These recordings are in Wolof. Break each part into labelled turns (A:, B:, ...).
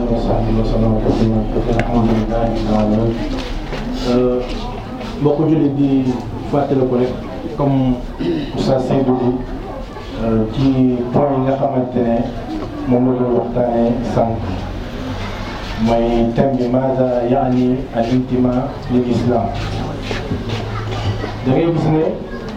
A: وصحبه وسلم تسليما كثيرا الحمد لله رب العالمين mbokk jullit di fàttali ko rek comme Oustaz Seydou bi ci point yi nga xamante ne moom la doon waxtaanee sànq mooy thème bi maada yaani al intima lil islam da ngay gis ne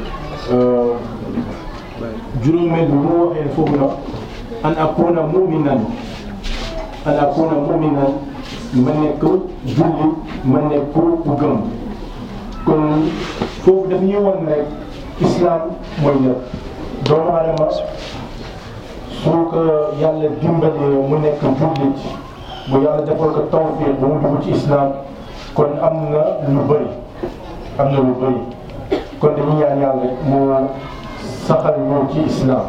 A: juróomeel bi mu waxee foofu na an akuna muminan an akuna muminan ma nekk julli ma nekk ku gëm kon foofu daf ñuy won rek islam mooy lépp doomu adama su ko yàlla dimbalee mu nekk jullit bu yàlla defal ko tawfiq bu mu dugg ci islam kon am na lu bëri am na lu bëri kon dañuy ñaan yàlla mu saxal ñu ci islam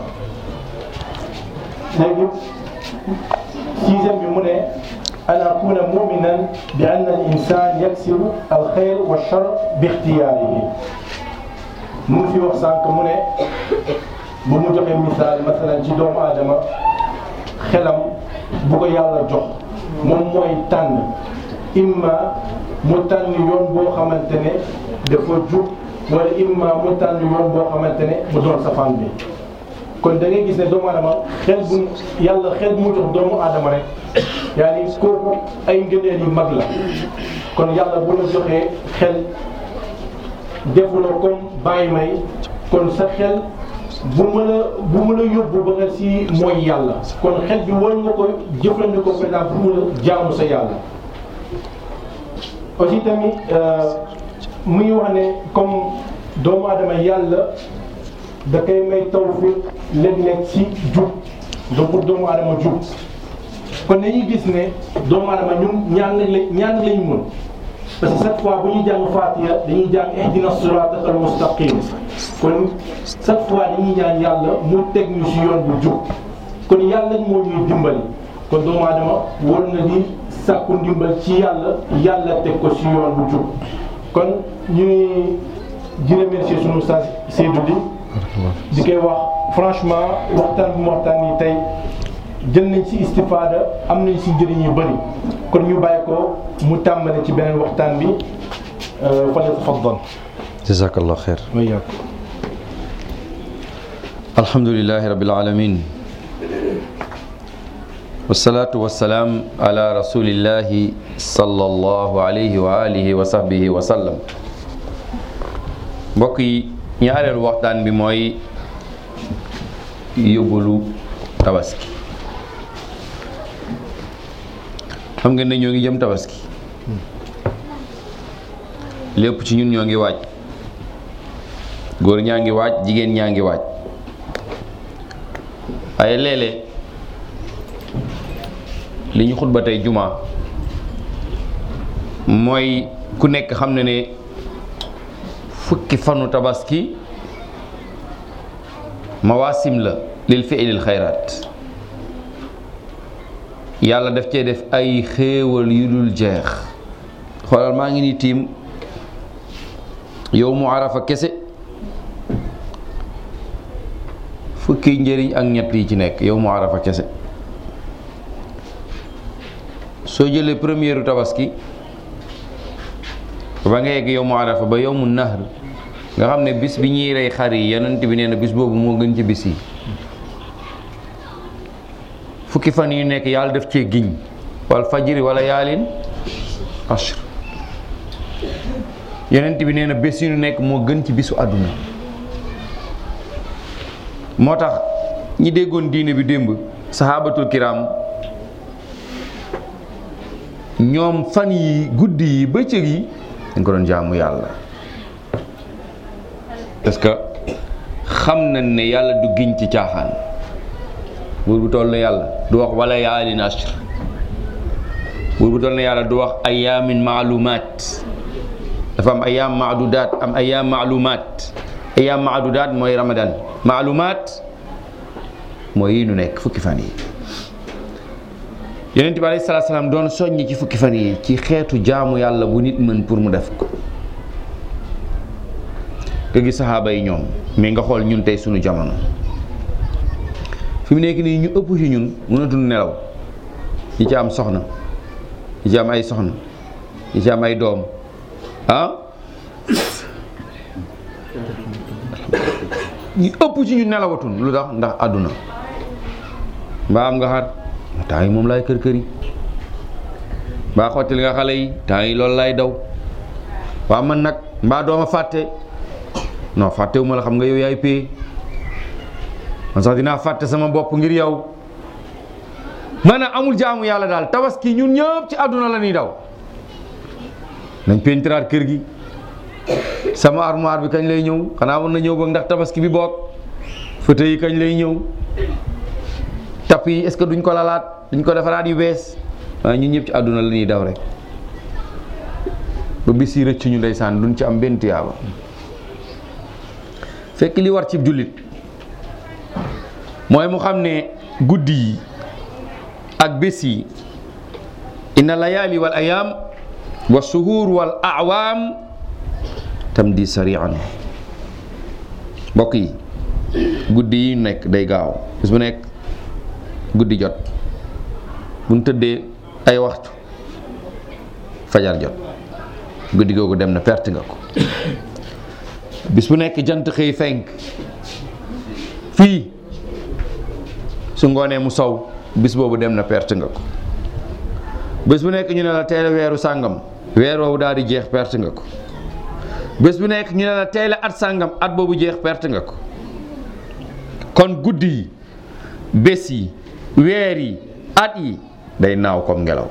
A: léegi sixième bi mu ne an akuna muminan bi ann al insan yaksiru al xayr wa char bi ixtiyaarihi mu ngi fi wax sànq mu ne bu mu joxe misaal masalan ci doomu aadama xelam bu ko yàlla jox moom mooy tànn imma mu tànn yoon boo xamante ne dafa jub wala imma mu tànn yoon boo xamante ne mu doon safaan bi kon da ngay gis ne doomu aadama xel bu yàlla xel bu mu jox doomu aadama rek yaa ni kooku ay ngëneel yu mag la kon yàlla bu la joxee xel defu la comme bàyyi may kon sa xel bu mën a bu mën a yóbbu ba nga si mooy yàlla kon xel bi war nga ko jëfandikoo par exemple bu mën a jaamu sa yàlla aussi tamit muy wax ne comme doomu aadama yàlla da koy may tawfiq léeg-léeg si jub donc pour doomu aadama jub kon dañuy gis ne doomu aadama ñun ñaan lañ ñaan lañ mën parce que chaque fois bu ñuy jàng Fatiha dañuy jàng ihdina sirata al mustaqim kon chaque fois dañuy ñaan yàlla mu teg ñu si yoon bu jub kon yàlla moo ñuy dimbali kon doomu aadama war na di sàkku ndimbal ci yàlla yàlla teg ko si yoon bu jub kon ñuy di remercier sunu Oustaz Seydou bi di koy wax franchement waxtaan bu mu waxtaan nii tey jël nañ ci istifaada am nañ ci njëriñ yu bëri kon ñu bàyyi ko mu tàmbale ci beneen waxtaan bi fa tafaddal
B: jazakallah xeer
A: wa iyaakum
B: alhamdulilahi rabbil alamin wasalaatu wasalaam ala rasulillahi sallallahu alayhi wa alihi wa sahbihi wa sallam mbokk yi ñaareelu waxtaan bi mooy yóbbalu tabaski xam ngeen ne ñoo ngi jëm tabaski lépp ci ñun ñoo ngi waaj góor ñaa ngi waaj jigéen ñaa ngi waaj waaye léeg-léeg li ñu xutba tey juma mooy ku nekk xam ne ne fukki fanu tabaski mawaasim la lil fi'lil xayraat yàlla daf cee def ay xéewal yu dul jeex xoolal maa ngi ni tiim yow mu arafa kese fukki njëriñ ak ñett yi ci nekk yow mu arafa kese soo jëlee première tabaski ba nga yegg yow mu arafa ba yow mu nahr nga xam ne bis bi ñuy rey xar yi yonent bi nee na bis boobu moo gën ci bis yi fukki fan yu nekk yàlla def cee giñ wal fajri wala yaalin ashr yonent bi nee na bés yu nekk moo gën ci bisu àdduna moo tax ñi déggoon diine bi démb sahabatul kiram ñoom fan yi guddi yi bëccëg yi dañ ko doon jaamu yàlla parce que xam nañ ne yàlla du giñ ci caaxaan buur bu toll na yàlla du wax wala yaalin ashr buur bu toll na yàlla du wax ayaamin maalumaat dafa am ayaam maadudaat am ayaam maalumaat ayaam maadudaat mooy ramadan maalumaat mooy yi nu nekk fukki fan yi yonent bi alayhi salaatu salaam doon soññi ci fukki fan yi ci xeetu jaamu yàlla bu nit mën pour mu def ko nga gis saxaaba yi ñoom mais nga xool ñun tey sunu jamono fi mu nekk nii ñu ëpp ci ñun mënatul nelaw yi ci am soxna yi ci am ay soxna yi ci am ay doom ah ñu ëpp ci ñu nelawatun lu tax ndax àdduna mbaa am nga xar temps yi moom laay kër kër yi mbaa xottil nga xale yi temps yi loolu laay daw waaw man nag mbaa dooma fàtte non fàttewu ma la xam nga yow yaay pay man sax dinaa fàtte sama bopp ngir yow maanaam amul jaamu yàlla daal tabaski ñun ñëpp ci àdduna la ñuy daw nañ pentiraat kër gi sama armoire bi kañ lay ñëw xanaa mën na ñëw boog ndax tabaski bi boog fauteuil yi kañ lay ñëw tapp yi est-ce que duñ ko lalaat duñ ko defaraat yu bees waaye ñun ñëpp ci àdduna la ñuy daw rek ba bis yi rëcc ñu ndeysaan duñ ci am benn tiyaaba fekk li war ci jullit mooy mu xam ne guddi yi ak bés yi inna layaali wal ayaam wa suhuur wal awaam tam di sarian mbokk yi guddi yi nekk day gaaw bis bu nekk guddi jot bu ñu tëddee ay waxtu fajar jot guddi googu dem na perte nga ko bis bu nekk jant xëy fenk fii su ngoonee mu sow bis boobu dem na perte nga ko bés bu nekk ñu ne la teel a weeru sàngam weer woowu daal di jeex perte nga ko bés bu nekk ñu ne la teel a at sàngam at boobu jeex perte nga ko kon guddi yi bés yi weer yi at yi day naaw comme ngelaw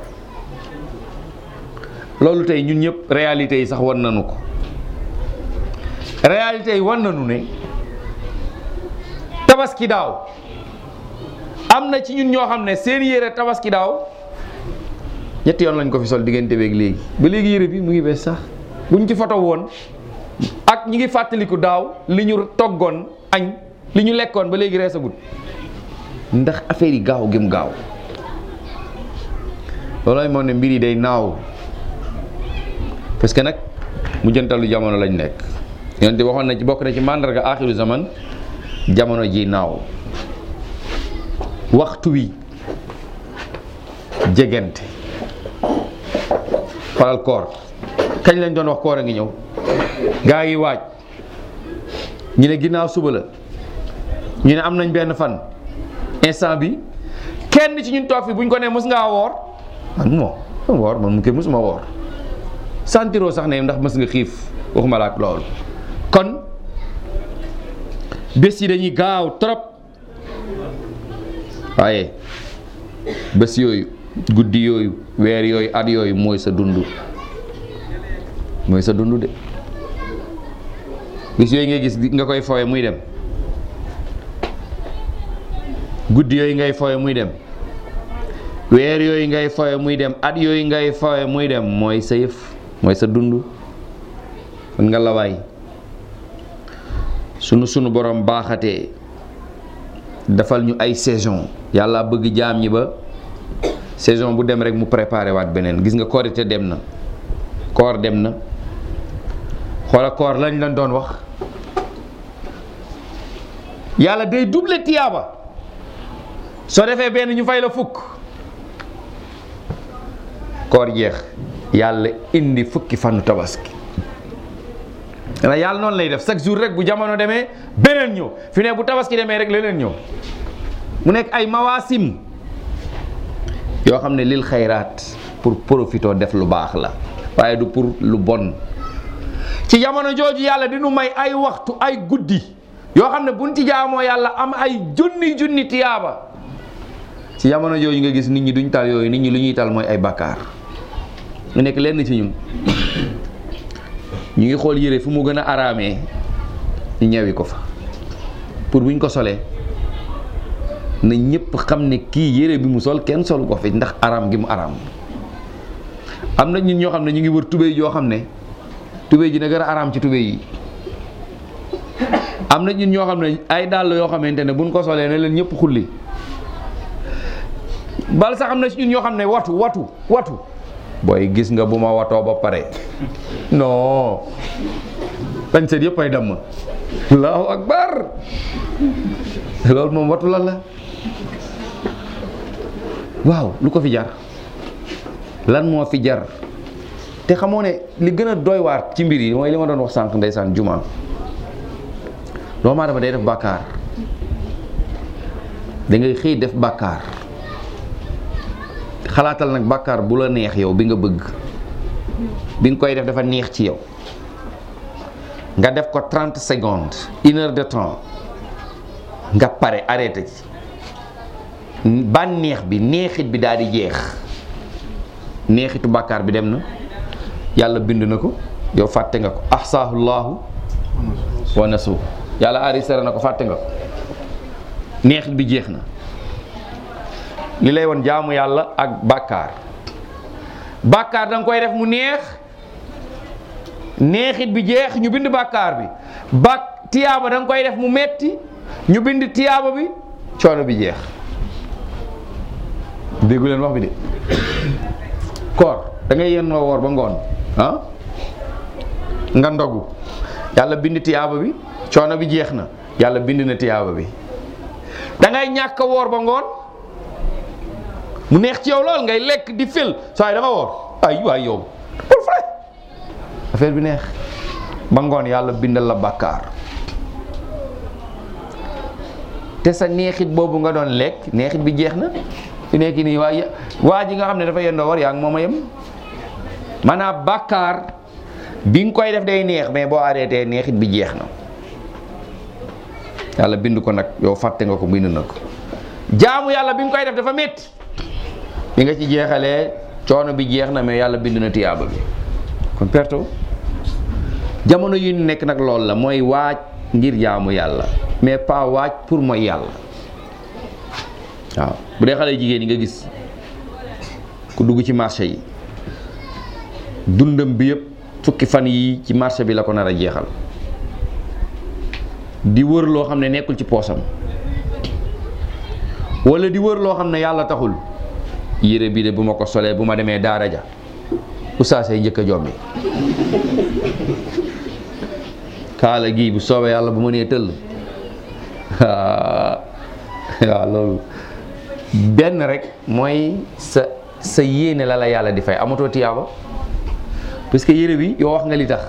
B: loolu tey ñun ñëpp réalité yi sax wan nañu ko réalité yi wan nañu ne tabaski daaw am na ci ñun ñoo xam ne seen yére tabaski daaw ñetti yoon lañ ko fi sol diggante beeg léegi ba léegi yére bi mu ngi bees sax buñ ci foto woon ak ñi ngi fàttaliku daaw li ñu toggoon añ li ñu lekkoon ba léegi reesagut ndax affaire yi gaaw gëm gaaw loolooy moo ne mbir yi day naaw parce que nag mu jëntalu jamono lañ nekk yonent waxoon na ci bokk na ci màndarga axiru zaman jamono ji naaw waxtu wi jegente faral koor kañ lañ doon wax koor a ngi ñëw gaa yi waaj ñu ne ginnaaw suba la ñu ne am nañ benn fan instant bi kenn ci ñun toog fi buñ ko nee mës ngaa woor man moo woor man mu kay mësuma woor santiroo sax ne ndax mës nga xiif waxuma la ak loolu kon bés yi dañuy gaaw trop waaye bés yooyu guddi yooyu weer yooyu at yooyu mooy sa dund mooy sa dund de bés yooyu ngay gis nga koy fooye muy dem guddi yooyu ngay fooye muy dem weer yooyu ngay fooye muy dem at yooyu ngay fooye muy dem mooy sa yëf mooy sa dund kon nga lawaay sunu sunu borom baaxatee defal ñu ay saison yàlla bëgg jaam ñi ba saison bu dem rek mu préparé waat beneen gis nga korite dem na koor dem na xoola koor lañ lañ doon wax yàlla day double tiyaaba soo defee benn ñu fay la fukk koor jeex yàlla indi fukki fanu tabaski na yàlla noonu lay def chaque jour rek bu jamono demee beneen ñëw fi ne bu tabaski demee rek leneen ñëw mu nekk ay mawaasim yoo xam ne lil xayraat pour profitoo def lu baax la waaye du pour lu bon ci jamono jooju yàlla di nu may ay waxtu ay guddi yoo xam ne buñ ci jaamoo yàlla am ay junni junni tiyaaba ci jamono jooju nga gis nit ñi duñ tal yooyu nit ñi lu ñuy tal mooy ay bakkaar mu nekk lenn ci ñun ñu ngi xool yére fu mu gën a araamee ñu ñewi ko fa pour buñ ko solee na ñëpp xam ne kii yére bi mu sol kenn sol ko fi ndax araam gi mu araam am na ñun ñoo xam ne ñu ngi wër tubéy yoo xam ne tubéy ji na gën a araam ci tubéy yi am na ñun ñoo xam ne ay dàll yoo xamante ne buñ ko solee ne leen ñëpp xulli bal sax am na ci ñun ñoo xam ne watu watu watu booy gis nga bu ma watoo ba pare non dañ seet yëpp ay damm allahu akbar loolu moom watu lan la waaw lu ko fi jar lan moo fi jar te xamoo ne li gën a doy waar ci mbir yi mooy li ma doon wax sànq ndeysaan juma doomu aadama day def bàkkaar da ngay xëy def bàkkaar xalaatal nag bàkkaar bu la neex yow bi nga bëgg bi nga koy def dafa neex ci yow nga def ko 30 secondes une heure de temps nga pare arrêté ci bànneex bi neexit bi daal di jeex neexitu bàkkaar bi dem na yàlla bind na ko yow fàtte nga ko ahsaahu llaahu wa nasu yàlla enregistré na ko fàtte nga ko neexit bi jeex na li lay woon jaamu yàlla ak bàkkaar bàkkaar da nga koy def mu neex neexit bi jeex ñu bind bàkkaar bi bak tiyaaba da nga koy def mu metti ñu bind tiyaaba bi coono bi jeex déggu leen wax bi de koor da ngay yenn woor ba ngoon ah nga ndogu yàlla bind tiyaaba bi coono bi jeex na yàlla bind na tiyaaba bi da ngay ñàkk a woor ba ngoon mu neex ci yow lool ngay lekk di fil saa yi da nga woor ay waay yow pour vrai affaire bi neex ba ngoon yàlla bindal la bàkkaar te sa neexit boobu nga doon lekk neexit bi jeex na fi nekk nii waa waa ji nga xam ne dafa yendoo war yaa ngi moom a yem maanaam bàkkaar bi nga koy def day neex mais boo arrêté neexit bi jeex na yàlla bind ko nag yow fàtte nga ko bind na ko jaamu yàlla bi nga koy def dafa métti bi nga ci jeexalee coono bi jeex na mais yàlla bind na tiyaaba bi kon perto jamono yu ñu nekk nag loolu la mooy waaj ngir jaamu yàlla mais pas waaj pour mooy yàlla waaw bu dee xale jigéen yi nga gis ku dugg ci marché yi dundam bi yëpp fukki fan yi ci marché bi la ko nar a jeexal di wër loo xam ne nekkul ci poosam wala di wër loo xam ne yàlla taxul yére bi de bu ma ko solee bu ma demee daara ja usaasee njëkk a jombi kaala gii bu soobee yàlla bu ma nee tëll waaw loolu benn rek mooy sa sa yéene la la yàlla di fay amatoo tiyaaba parce que yére bi yow wax nga li tax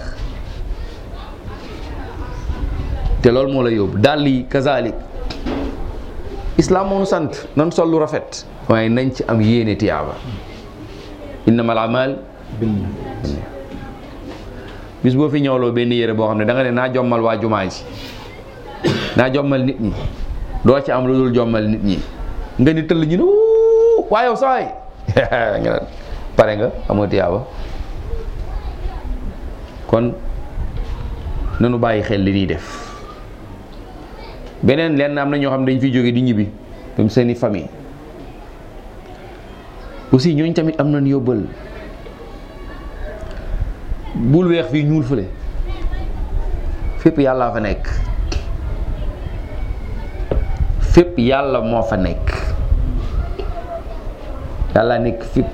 B: te loolu moo la yóbbu dàll yi kazalik islam moo nu sant nan sol lu rafet waaye nañ ci am yéene tiyaaba innamal amal bis boo fi ñëwloo benn yére boo xam ne da nga ne naa jommal waa jumaa ji naa jommal nit ñi doo ci am lu dul jommal nit ñi nga ni tëll ñu ne wuu waa yow sawaay nga naan pare nga amoo tiyaaba kon nanu bàyyi xel li ñuy def beneen lenn am na ñoo xam ne dañ fiy jóge di ñibbi même seeni famille aussi ñooñ tamit am nañ yóbbal bul weex fii ñuul fële fépp yàlla fa nekk fépp yàlla moo fa nekk yàlla nekk fépp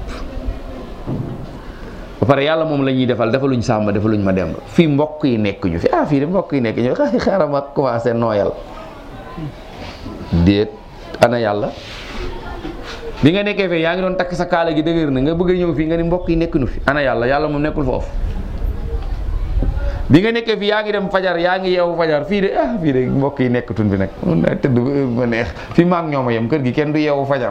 B: ba pare yàlla moom la ñuy defal defaluñ sàmba defaluñ ma demb fii mbokk yi nekk ñu fi ah fii de mbokk yi nekk ñu fi xaaral ma commencé nooyal déet ana yàlla bi nga nekkee fee yaa ngi doon takk sa kaala gi dëgër na nga bëgg a ñëw fii nga ni mbokk yi nekk nu fi ana yàlla yàlla moom nekkul foofu bi nga nekkee fii yaa ngi dem fajar yaa ngi yeewu fajar fii de ah fii de mbokk yi nekkatun fi nag mun naa tëdd ba heure ma neex fii maa ngi ñoom a yem kër gi kenn du yeewu fajar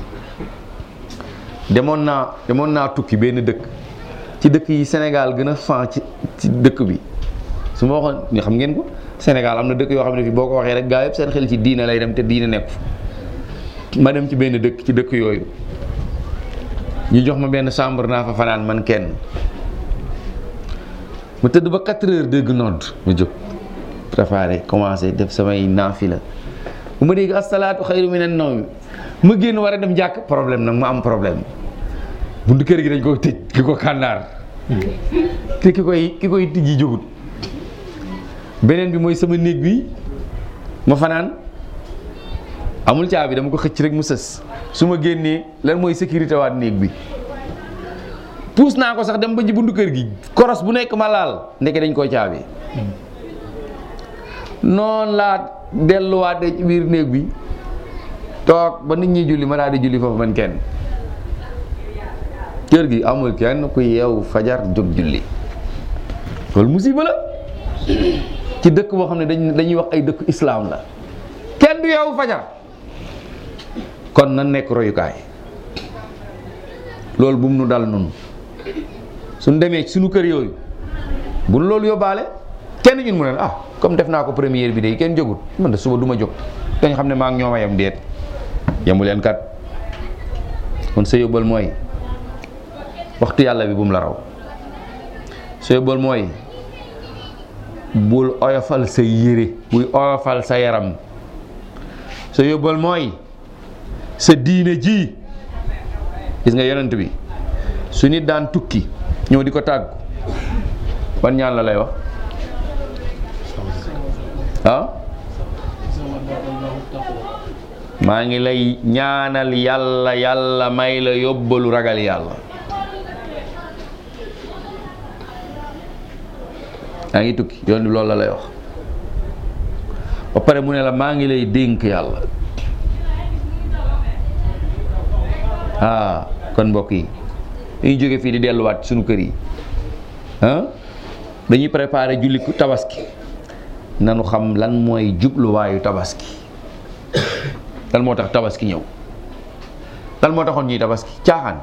B: demoon naa demoon naa tukki benn dëkk ci dëkk yi Sénégal gën a fan ci ci dëkk bi su ma waxoon ni xam ngeen ko Sénégal am na dëkk yoo xam ne fii boo ko waxee rek gaa yëpp seen xel ci diine lay dem te diine nekk ma dem ci benn dëkk ci dëkk yooyu ñu jox ma benn chambre naa fa fanaan man kenn mu tëdd ba 4 heures dégg nodd mu jóg préparé commencé def samay naafila bu ma dégg asalaatu xayru minan nawmi ma génn war a dem jàkk problème nag ma am problème buntu kër gi dañ ko tëj ki ko kànnaar te ki koy ki koy tijji jógut beneen bi mooy sama néeg bi ma fanaan amul caabi dama ko xëcc rek mu sës su ma génnee lan mooy sécurité waat néeg bi puus naa ko sax dem ba ci buntu kër gi koros bu nekk ma laal ndeke dañ koy caabi noonu laa delluwaatee ci biir néeg bi toog ba nit ñi julli ma daal di julli foofu man kenn kër gi amul kenn ku yeewu fajar jóg julli loolu musiba la ci dëkk boo xam ne dañ dañuy wax ay dëkk islaam la kenn du yeewu fajar kon na nekk royukaay loolu bu mu nu dal nun suñ demee ci suñu kër yooyu bu nu loolu yóbbaale kenn ñun mu ne ah comme def naa ko première bi de kenn jógut man de suba du ma jóg dañ xam ne maa ngi ñoom a yem déet yemu leen kat kon sa yóbbal mooy waxtu yàlla bi bu mu la raw sa yóbbal mooy bul oyofal sa yére buy oyofal sa yaram sa yóbbal mooy sa diine ji gis nga yonent bi su nit daan tukki ñëw di ko tàggu ban ñaan la lay wax ah maa ngi lay ñaanal yàlla yàlla may la yóbbalu ragal yàlla yaa ngi tukki yoon bi loolu la lay wax ba pare mu ne la maa ngi lay dénk yàlla ah kon mbokk yi dañuy jóge fii di delluwaat suñu kër yi ah dañuy préparer julli tabaski nanu xam lan mooy jubluwaayu tabaski lan moo tax tabaski ñëw lan moo taxoon ñuy tabaski caaxaan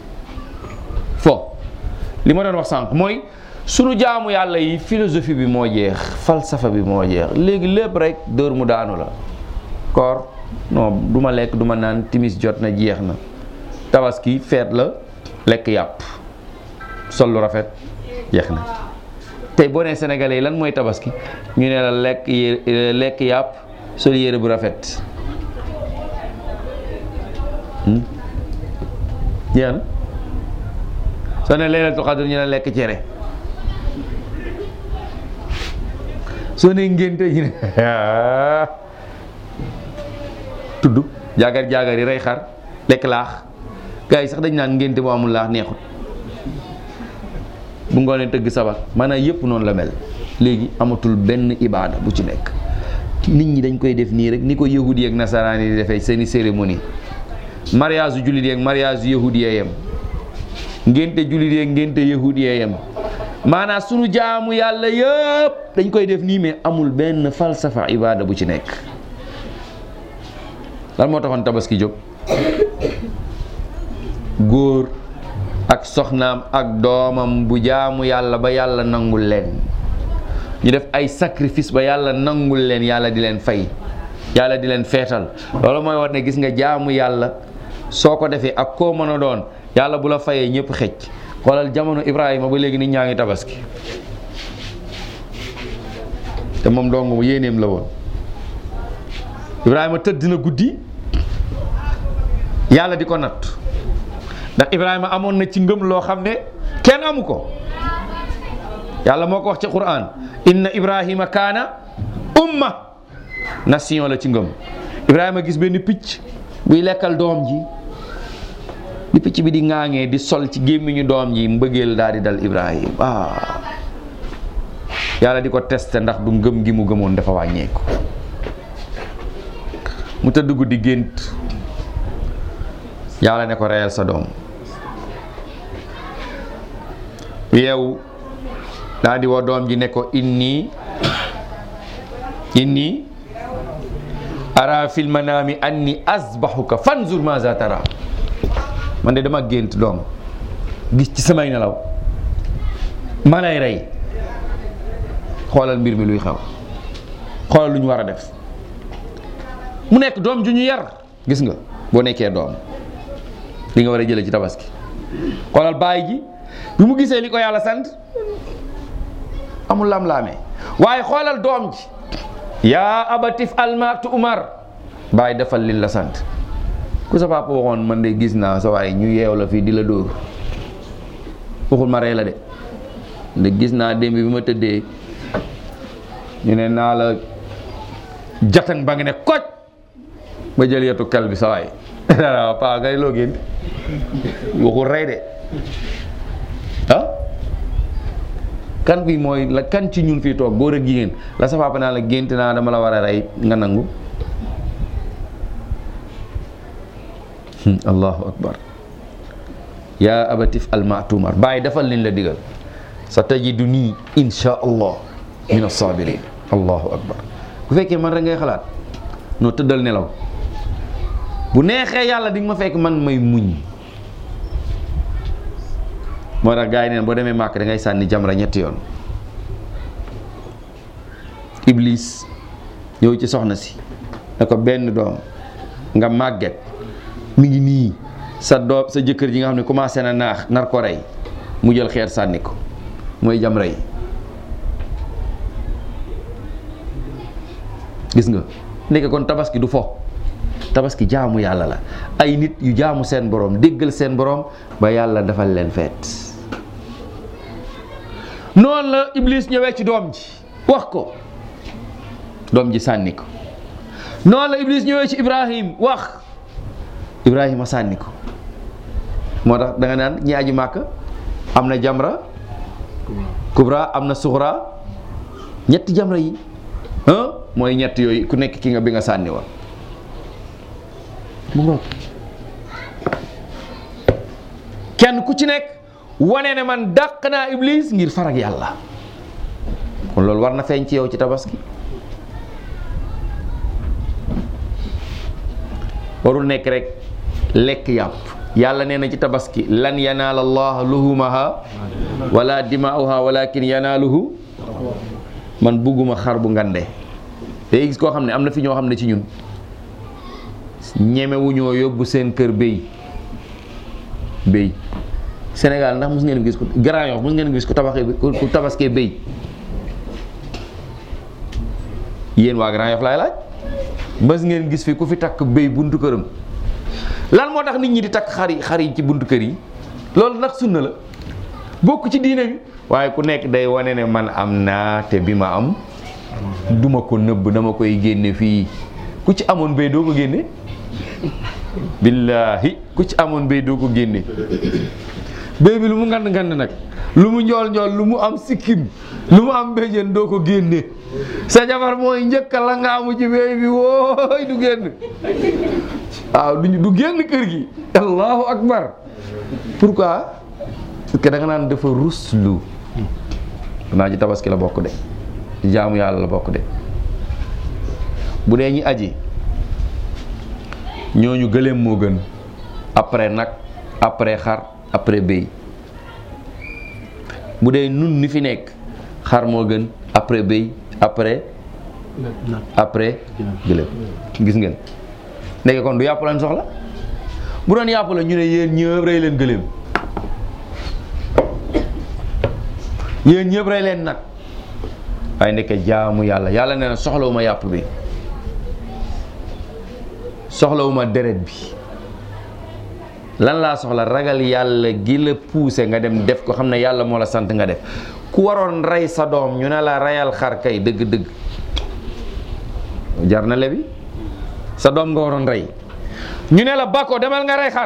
B: fo li ma doon wax sànq mooy sunu jaamu yàlla yi philosophie bi moo jeex falsafa bi moo jeex léegi lépp rek dóor mu daanu la koor non du ma lekk du ma naan timis jot na jeex na tabaski feet la lekk yàpp sol lu rafet jeex na tey boo nee sénégalais yi lan mooy tabaski ñu ne la lekk yé lekk yàpp sol yére bu rafet jeex na soo ne laylatul qadr ñu ne lekk cere soo ne ngénte ñu ne tudd jaagar jaagar yi rey xar lekk laax gars yi sax dañ naan ngénte bu amul laax neexut bu ngoonee tëgg sabar maanaam yëpp noonu la mel léegi amatul benn ibaada bu ci nekk nit ñi dañ koy def nii rek ni ko yahudi ak nasaraan yi di defee seeni cérémonie mariage yu jullit yi ak mariage yu yahudi yee yem ngénte jullit yi ak ngénte yahudi yee yem maanaam sunu jaamu yàlla yëpp dañ koy def nii mais amul benn falsafa ibaada bu ci nekk lan moo taxoon tabaski jóg góor ak soxnaam ak doomam bu jaamu yàlla ba yàlla nangul leen ñu def ay sacrifice ba yàlla nangul leen yàlla di leen fay yàlla di leen feetal loolu mooy war ne gis nga jaamu yàlla soo ko defee ak koo mën a doon yàlla bu la fayee ñëpp xëcc xoolal jamono Ibrahima ba léegi nit ñaa ngi tabaski te moom dong mu yéeneem la woon Ibrahima tëdd na guddi yàlla di ko natt ndax Ibrahima amoon na ci ngëm loo xam ne kenn amu ko yàlla moo ko wax ci Qur'an inna Ibrahima kaana umma nation la ci ngëm Ibrahima gis benn picc buy lekkal doom ji di picc bi di ŋaaŋee di sol ci gémmiñu doom ji mbëggeel daal di dal Ibrahima ah yàlla di ko testé ndax du ngëm gi mu gëmoon dafa wàññeeku mu tëdd guddi gént yàlla ne ko reyal sa doom yeewu daa di woo doom ji ne ko inni inni ara fil manami anni asbahuka fanzur maza tara man de dama gént doom gis ci samay nelaw ma lay rey xoolal mbir mi luy xew xoolal lu ñu war a def mu nekk doom ju ñu yar gis nga boo nekkee doom li nga war a jëlee ci tabaski xoolal baay ji bi mu gisee li ko yàlla sant amul lam-laamee waaye xoolal doom ji yaa abatif almatu umar baay defal li la sant ku sa papa waxoon man de gis naa sa waaye ñu yeew la fii di la dóor waxul ma rey la de de gis naa démb bi ma tëddee ñu ne naa la jatan ba nga ne koj ba jël yetu kel bi sa waay dara paa ngay loo gént waxul rey de ah kan bi mooy la kan ci ñun fii toog góor ak jigéen la sa papa naa la gént naa dama la war a rey nga nangu allahu akbar yaa abatif almatumar bàyyi defal liñ la digal sa tajidu nii insha allah min assabirin allahu akbar bu fekkee man rek ngay xalaat noo tëddal nelaw bu neexee yàlla di nga ma fekk man may muñ moo tax gars yi neen boo demee màkk da ngay sànni jamra ñetti yoon iblis ñëw ci soxna si ne ko benn doom nga màgget mi ngi nii sa doom sa jëkkër ji nga xam ne commencé na naax nar ko rey mu jël xeer sànni ko mooy jamra yi gis nga nekk kon tabaski du fo tabaski jaamu yàlla la ay nit yu jaamu seen borom déggal seen borom ba yàlla defal leen feet noonu la iblis ñëwee ci doom ji wax ko doom ji sànni ko noonu la iblis ñëwee ci ibrahim wax ibrahima sànni ko moo tax da nga naan ñi aji màkk am na jamra kubra am na suxra ñetti jamra yi ah mooy ñett yooyu ku nekk ki nga bi nga sànni woon mu ngoog kenn ku ci nekk wane ne man dàq naa iblis ngir farag yàlla kon loolu war na feeñ ci yow ci tabaski warul nekk rek lekk yàpp yàlla nee na ci tabaski lan yanaala allah luhumaha wala dimaa'uha walakin yanaaluhu man bugguma xar bu ngande day gis koo xam ne am na fi ñoo xam ne ci ñun ñemewuñoo yóbbu seen kër béy béy Sénégal ndax mos ngeen gis ko Grand Yoff mos ngeen gis ko tabaxee ku tabaskee béy yéen waa Grand Yoff laay laaj mos ngeen gis fi ku fi takk béy buntu këram lan moo tax nit ñi di takk xar yi xar yi ci buntu kër yi loolu nag sunna la bokk ci diine bi waaye ku nekk day wane ne man am naa te bi ma am duma ko nëbb dama koy génne fii ku ci amoon béy doo ko génne billaahi ku ci amoon béy doo ko génne béy bi lu mu ngand ngand nag lu mu njool njool lu mu am sikkim lu mu am béjjén doo ko génne sa jabar mooy njëkka la nga amu ci béy bi wooy du génn waaw du du génn kër gi allahu akbar pourquoi parce que da nga naan dafa ruslu naa ci tabaski la bokk de ci jaamu yàlla la bokk de bu dee ñi aji ñooñu gëléem moo gën après nag après xar après béy bu dee nun ni fi nekk xar moo gën après béy après après gëléem gis ngeen nekk kon du yàpp lañ soxla bu doon yàpp la ñu ne yéen ñëpp rey leen gëléem yéen ñëpp rey leen nag waaye ndeke jaamu yàlla yàlla nee na soxlawuma yàpp bi soxlawuma deret bi lan laa soxla ragal yàlla gi la poussé nga dem def ko xam ne yàlla moo la sant nga def ku waroon rey sa doom ñu ne la reyal xar kay dëgg-dëgg jar na lebi sa doom nga waroon rey ñu ne la bako demal nga rey xar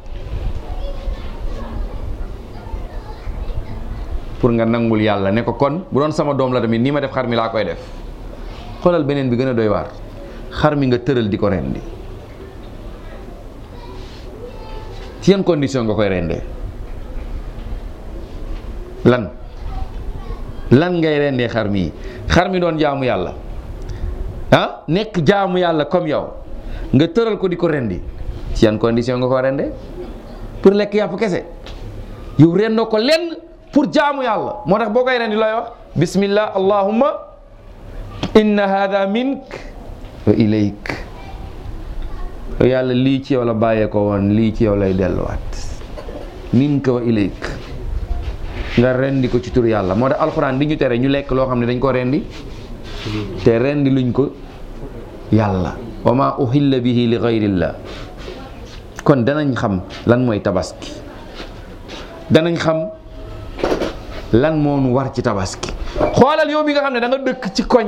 B: pour nga nangul yàlla ne ko kon bu doon sama doom la tamit nii ma def xar mi laa koy def xoolal beneen bi gën a doy waar xar mi nga tëral di ko rendi ci yan condition nga koy rendee lan lan ngay rendee xar mi xar mi doon jaamu yàlla ah nekk jaamu yàlla comme yow nga tëral ko di ko rendi ci yan condition nga ko rendee pour lekk yàpp kese yow rendoo ko lenn pour jaamu yàlla moo tax boo koy rendi looy wax bismillah allahumma inna hada mink wa ilayk yàlla lii ci yow la bàyyee ko woon lii ci yow lay delluwaat minka wa ilayk nga rendi ko ci tur yàlla moo tax alxuraan di ñu tere ñu lekk loo xam ne dañ ko rendi te rendi luñ ko yàlla wa ma uhilla bihi li gayrillah kon danañ xam lan mooy tabaski danañ xam lan moo nu war ci tabaski xoolal yow mi nga xam ne da nga dëkk ci koñ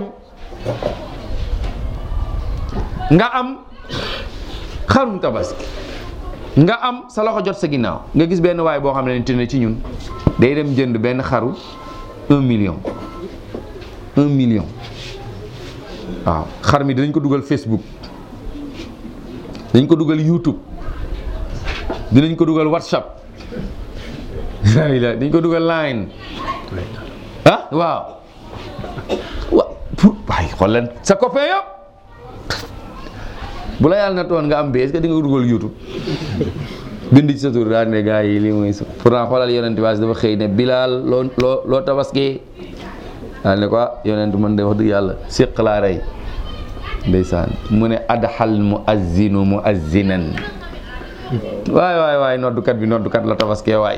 B: nga am xarum tabaski nga am sa loxo jot sa ginnaaw nga gis benn waay boo xam ne ne ci ñun day dem jënd benn xaru un million un million waaw xar mi dinañ ko dugal Facebook dinañ ko dugal YouTube dinañ ko dugal WhatsApp la dañ ko dugal line ah waaw wa pour waay xool leen sa copain yëpp bu la yàlla na toon nga am bi est-ce que di nga ko dugal YouTube bind ci sa tur daal ne gars yi lii mooy sa pourtant xoolal yonent bi dafa xëy ne Bilaal loo loo loo tabaski daal ne ko ah yonent man de wax dëgg yàlla séq laa rey ndeysaan mu ne adxal muazzinu muazzinan waay waay waay noddukat bi noddukat la tabaskee waay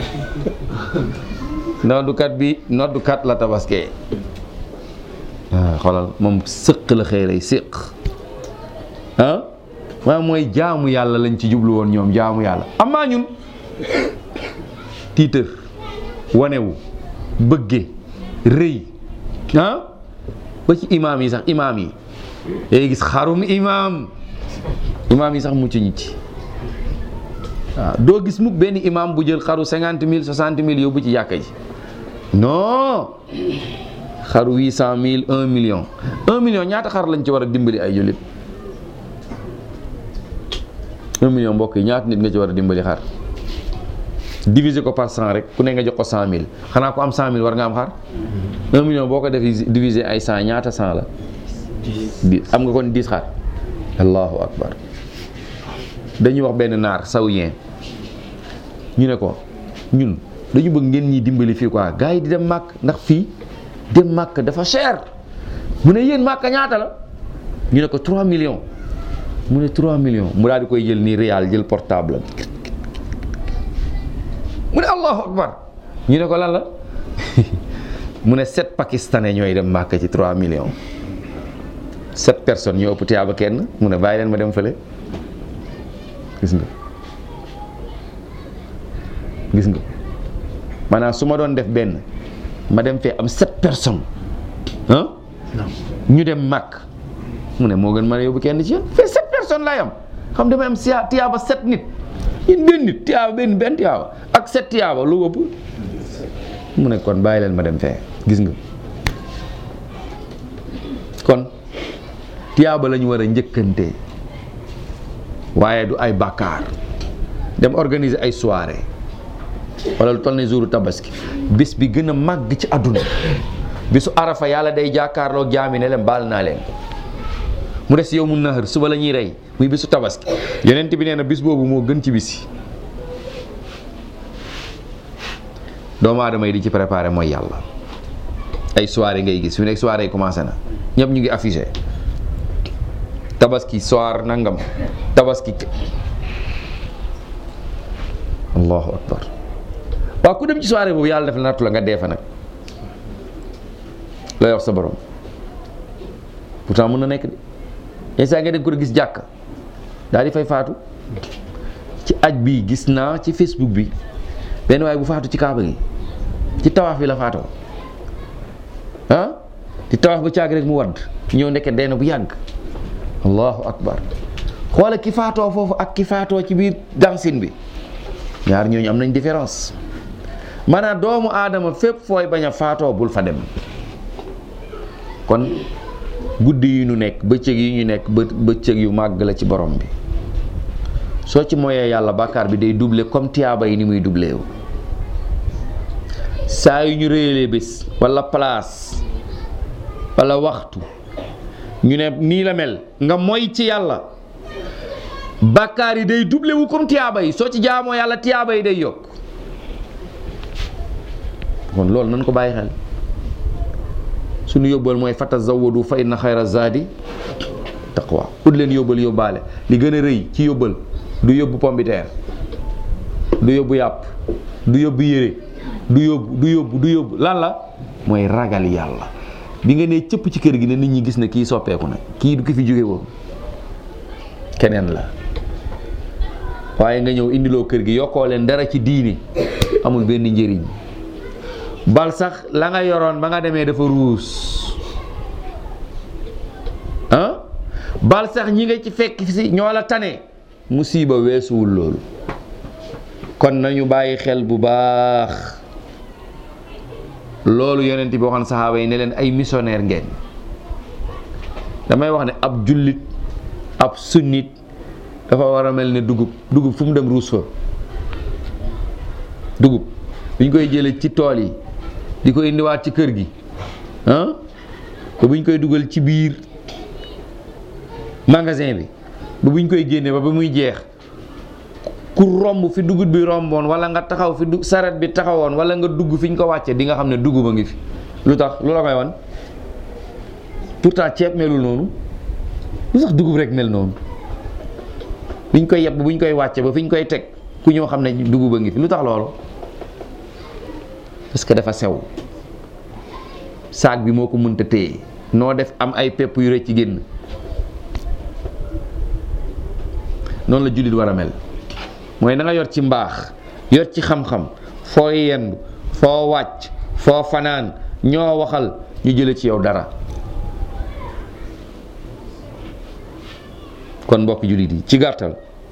B: noddukat bi noddukat la tabaskee waaw xoolal moom sëq la xëy rey séq ah waaw mooy jaamu yàlla lañ ci jublu woon ñoom jaamu yàlla amaa ñun tiitër wanewu bëgge rëy ah ba ci imaam yi sax imaam yi day gis xarum imaam imaam yi sax mucc ñi ci waaw doo gis mukk benn imaam bu jël xaru cinquante mille soixante mille yóbbu ci jàkka ji non xaru huit cent mille un million un million ñaata xar lañ ci war a dimbali ay jullit un million mbokk yi ñaata nit nga ci war a dimbali xar diviser ko par cent rek ku ne nga jox ko cent mille xanaa ko am cent mille war nga am xar un million boo ko def diviser ay cent ñaata cent la di am nga kon dix xar allahu akbar dañuy wax benn naar saoudien ñu ne ko ñun dañu bëgg ngeen ñi dimbali fii quoi gars yi di dem màkk ndax fii dem màkk dafa cher mu ne yéen màkk ñaata la ñu ne ko 3 millions mu ne 3 millions mu daal di koy jël nii réal jël portable mu ne allahu akbar ñu ne ko lan la mu ne sept pakistanais ñooy dem màkk ci 3 millions sept personnes ñoo ëpp tiyaaba kenn mu ne bàyyi leen ma dem fële gis nga gis nga maanaam su ma doon def benn ma dem fee am sept personnes ah ñu dem màkk mu ne moo gën mën a yóbbu kenn ci yéen fee sept personnes laay am xam damay am siya tiyaaba sept nit yéen benn nit tiyaaba benn benn tiyaaba ak sept tiyaaba lu ëpp mu ne kon bàyyi leen ma dem fee gis nga kon tiyaaba la ñu war a njëkkante waaye du ay bàkkaar dem organiser ay soirée wala lu toll ne jouru tabaski bis bi gën a màgg ci àdduna bisu arafa yàlla day jàkkaarloo jaami ne leen baal naa leen mu des yow mu nahar suba la ñuy rey muy bisu tabaski yonent bi nee na bis boobu moo gën ci bis yi doomu aadama yi di ci préparé mooy yàlla ay soirée ngay gis fi nekk soirée yi commencé na ñëpp ñu ngi affiché tabaski soir nangam tabaski allahu akbar waaw ku dem ci soirée boobu yàlla def la nattu la nga dee fa nag looy wax sa borom pourtant mën na nekk de yenn saa nga dem ko gis jàkk daal di fay faatu ci aj bi gis naa ci facebook bi benn waaye bu faatu ci kaaba gi ci tawaaf bi la faatoo ah di tawaaf ba caag rek mu wadd ñëw nekk dee na bu yàgg allahu akbar xoola ki faatoo foofu ak ki faatoo ci biir dansin bi ñaar ñooñu am nañ différence maanaam doomu aadama fépp fooy bañ a faatoo bul fa dem kon guddi yi ñu nekk bëccëg yi ñu nekk bë bëccëg yu màgg la ci borom bi soo ci moyee yàlla bàkkaar bi day doublé comme tiyaaba yi ni muy doublé wu saa yu ñu réyalee bés wala place wala waxtu ñu ne nii la mel nga moy ci yàlla bàkkaar yi day doublé wu comme tiyaaba yi soo ci jaamoo yàlla tiyaaba yi day yokk kon loolu nañ ko bàyyi xel suñu yóbbal mooy fatazawwadu fa inna xayra zaadi taqwa ut leen yóbbal yóbbaale li gën a rëy ci yóbbal du yóbbu pombiteer du yóbbu yàpp du yóbbu yére du yóbbu du yóbbu du yóbbu lan la mooy ragal yàlla bi nga nee cëpp ci kër gi ne nit ñi gis ne kii soppeeku na kii du ki fi jóge woon keneen la waaye nga ñëw indiloo kër gi yokkoo leen dara ci diini amul benn njëriñ bal sax la nga yoroon ba nga demee dafa ruus ah bal sax ñi nga ci fekk si ñoo la tane musiba weesuwul loolu kon nañu bàyyi xel bu baax loolu yonent bi waxoon saxaaba yi ne leen ay missionnaire ngeen damay wax ne ab jullit ab sunnit dafa war a mel ne dugub dugub fu mu dem ruus fa dugub bi ñu koy jëlee ci tool yi di ko indiwaat ci kër gi ah ba bu ñu koy dugal ci biir magasin bi ba bu ñu koy génnee ba ba muy jeex ku romb fi dugub bi romboon wala nga taxaw fi du saret bi taxawoon wala nga dugg fi ñu ko wàcce di nga xam ne dugub a ngi fi lu tax lu la koy wan pourtant ceeb melul noonu lu tax dugub rek mel noonu bi ñu koy yeb bu ñu koy wàcce ba fi ñu koy teg ku ñëw xam ne dugub a ngi fi lu tax loolu parce que dafa sew saak bi moo ko mënta téye noo def am ay pepp yu rëcc ci génn noonu la jullit war a mel mooy na nga yor ci mbaax yor ci xam-xam foo yendu foo wàcc foo fanaan ñoo waxal ñu jële ci yow dara kon mbokk jullit yi ci gàttal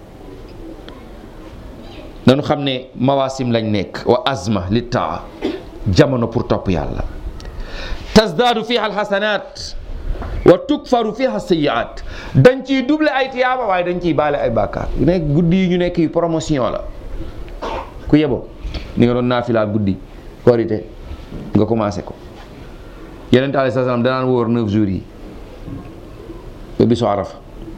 B: nañu xam ne mawaasim lañ nekk wa azma li taa jamono pour topp yàlla tasdaadu fiha alxasanaat wa tukfaru fiha sayiat dañ ciy double ay tiyaaba waaye dañ ciy baale ay bàkkaar yu nekk guddi yi ñu nekk yi promotion la ku yebo ni nga doon naafilaa guddi korite nga commencé ko yeneen alayhi salaam danaan wóor neuf jours yi ba bisu arafa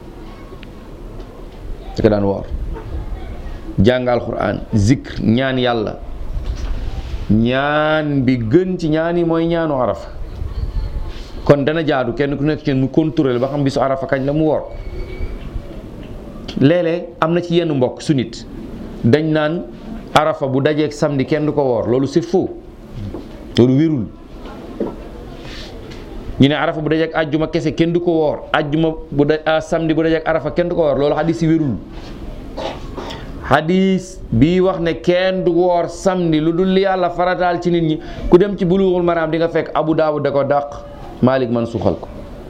B: da ko daan woor jàng alquran zikr ñaan yàlla ñaan bi gën ci ñaan yi mooy ñaanu arafa kon dana jaadu kenn ku nekk ci mu contrôler ba xam bisu arafa kañ la mu woor léeg-léeg am na ci yenn mbokk su nit dañ naan arafa bu dajeeg samedi kenn du ko woor loolu c'est faux loolu wérul ñu ne arafa bu dajeeg ajjuma kese kenn du ko woor ajjuma bu da samedi bu dajeeg arafa kenn du ko woor loolu xadis yi wérul xadis bii wax ne kenn du woor samedi lu dul li yàlla farataal ci nit ñi ku dem ci bulughul maraam di nga fekk abu daawud da ko dàq malik man suxal ko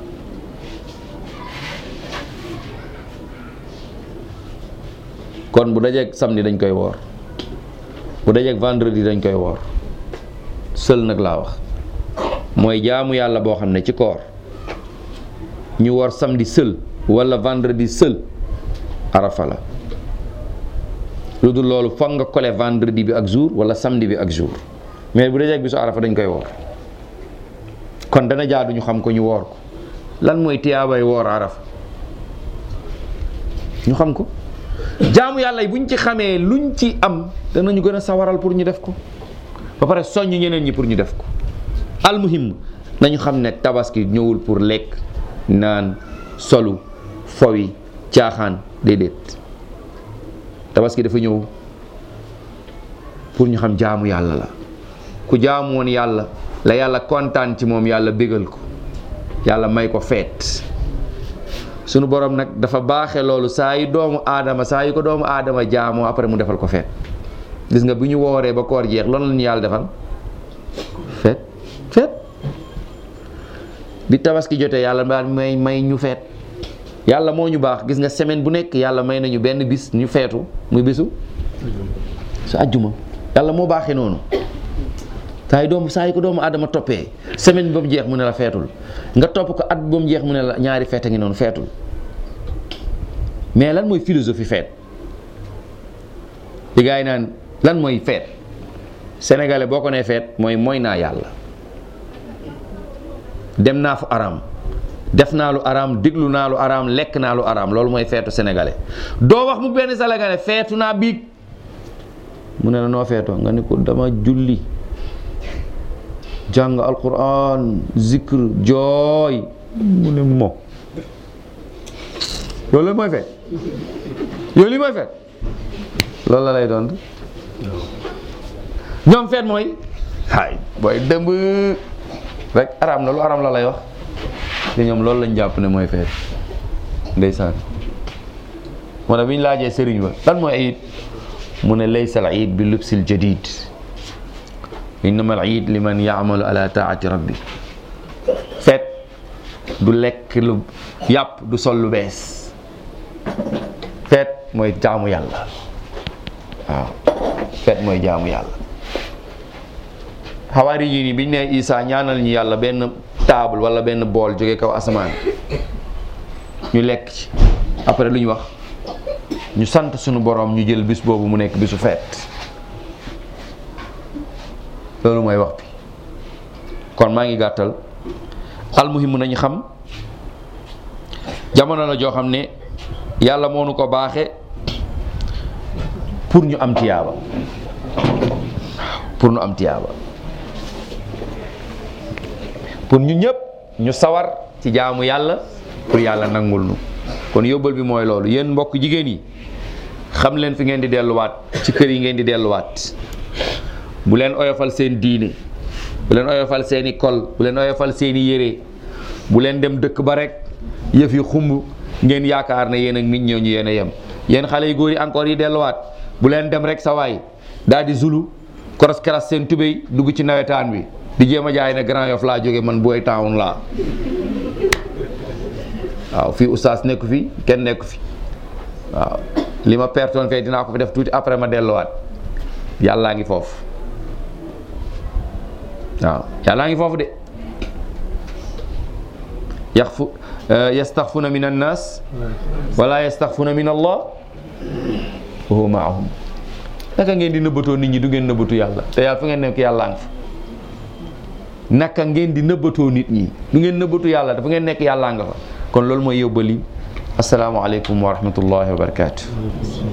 B: kon bu dajeeg samedi dañ koy woor bu dajeeg vendredi dañ koy woor sël nag laa wax mooy jaamu yàlla boo xam ne ci koor ñu woor samedi sël wala vendredi sël arafa la lu dul loolu foog nga kole vendredi bi ak jour wala samedi bi ak jour mais bu dajeeg bi su arafa dañ koy woor kon dana jaadu ñu xam ko ñu woor ko lan mooy tiyaabay woor arafa ñu xam ko jaamu yàlla yi buñ ci xamee luñ ci am danañu gën a sawaral pour ñu def ko ba pare soññ ñeneen ñi pour ñu def ko almuhim nañu xam ne tabaski ñëwul pour lekk naan solu fowi caaxaan déedéet tabaski dafa ñëw pour ñu xam jaamu yàlla la ku jaamu woon yàlla la yàlla kontaan ci moom yàlla bégal ko yàlla may ko feet sunu borom nag dafa baaxe loolu saa yu doomu aadama saa yu ko doomu aadama jaamoo après mu defal ko feet gis nga bu ñu wooree ba koor jeex loolu la ñu yàlla defal feet feet bi tabaski jotee yàlla daal may may ñu feet yàlla moo ñu baax gis nga semaine bu nekk yàlla may nañu benn bis ñu feetu muy bisu su àjjuma yàlla moo baaxee noonu saa yu doomu saa yu ko doomu aadama toppee semaine bi ba mu jeex mu ne la feetul nga topp ko at ba mu jeex mu ne la ñaari feet a ngi noonu feetul mais lan mooy philosophie feet li gaa yi naan lan mooy feet sénégalais boo ko nee feet mooy mooy naa yàlla dem naa fu araam def naa lu araam déglu naa lu araam lekk naa lu araam loolu mooy feetu sénégalais doo wax mu benn sénégalais feetu naa biig mu ne la noo feetoo nga ni ko dama julli jàng alquran zikr jooy mu ne mo loolu mooy feet yow li mooy feet loolu la lay doon ñoom feet mooy hay booy dëmb rek araam na lu araam la lay wax te ñoom loolu lañ jàpp ne mooy feet ndeysaan moo tax bi ñu laajee sëriñ ba lan mooy ayit mu ne laysa al iid bi lubsil jadid innama al iid liman yaamalu ala taati rabbi feet du lekk lu yàpp du sol lu bees feet mooy jaamu yàlla waaw feet mooy jaamu yàlla xawaari yi nii biñ ne Isa ñaanal ñu yàlla benn table wala benn bool jóge kaw asamaan ñu lekk ci après lu ñu wax ñu sant sunu borom ñu jël bis boobu mu nekk bisu feet loolu mooy wax bi kon maa ngi gàttal almuhimu nañu xam jamono la joo xam ne yàlla moo nu ko baaxe pour ñu am tiyaaba pour ñu am tiyaaba pour ñu ñëpp ñu sawar ci jaamu yàlla pour yàlla nangul nu kon yóbbal bi mooy loolu yéen mbokk jigéen yi xam leen fi ngeen di delluwaat ci kër yi ngeen di delluwaat bu leen oyofal seen diine bu leen oyofal seeni kol bu leen oyofal seeni yére bu leen dem dëkk ba rek yëf yi xumb ngeen yaakaar ne yéen ak nit ñooñu yéen a yem yéen xale yu góor yi encore yi delluwaat bu leen dem rek sa waay daal di zulu koros keras seen tubéy dugg ci nawetaan bi di jéem a jaay ne Grand Yoff laa jóge man booy town laa waaw fii oustaz nekku fi kenn nekku fi waaw li ma pertoon fee dinaa ko fi def tuuti après ma delluwaat yàllaa ngi foofu waaw yàllaa ngi foofu de yaxfu yastaxfuna min annas wala yastaxfuna min allah wa huwa maahum naka ngeen di nëbbatoo nit ñi du ngeen nëbbatu yàlla te yàlla fu ngeen nekk yàllaa ngi fa naka ngeen di nëbbatoo nit ñi du ngeen nëbbatu yàlla dafa ngeen nekk yàllaa nga fa kon loolu mooy yóbbali asalaamaaleykum wa rahmatullahi wa barakaatu